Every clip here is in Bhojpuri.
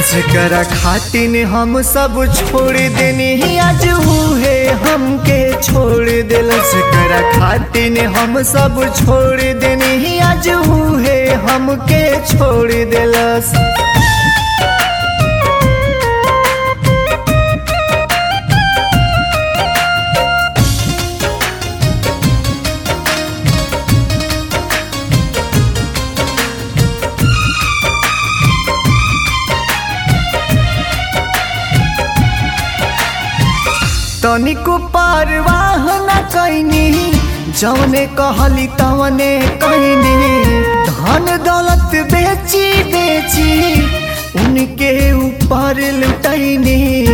जेकरा खातिन हम सब छोड़ देनी आज है हमके छोड़ दिल जेकरा खातिन हम सब छोड़ देनी आज है हमके छोड़ दिलस तनिको परवाह न कैनी जौने कहली तवने कैनी धन दौलत बेची बेची उनके ऊपर लुटैनी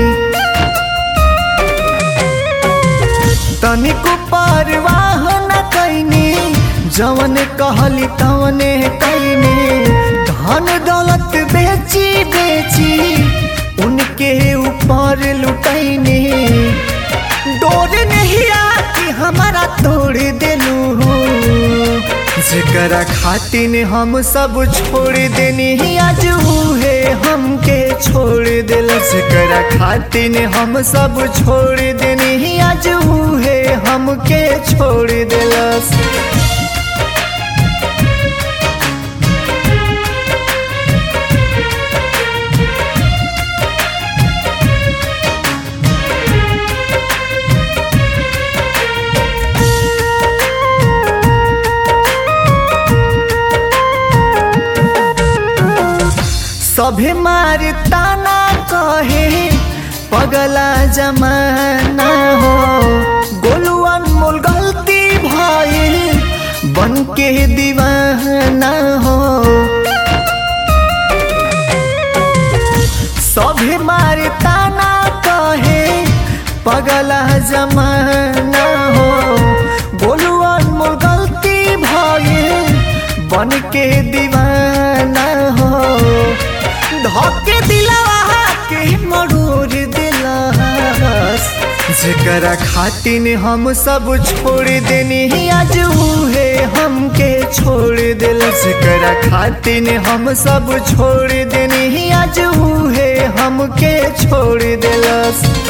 तनिको परवाह न कैनी जौने कहली तवने कैनी धन दौलत बेची बेची उनके ऊपर लुटैनी डोर नहीं आती हमारा तोड़ दिलू जेकरा खातिन हम सब छोड़ देनी आज है हमके छोड़ दिल जेकरा खातिन हम सब छोड़ देनी आज है हमके छोड़ दिलस सभे मार ताना कहे पगला जमाना हो गोलू अनमोल गलती भइल बन के दीवाना हो सभे मार ताना कहे पगला जमाना हो गोलू अनमोल गलती भइल बन के दीवाना हो धोके दिलवा के मरूर दिलस जेकरा खातिन हम सब छोड़ देनी आज है हमके छोड़ दिल जेकरा खातिन हम सब छोड़ देनी आज है हमके छोड़ दिलस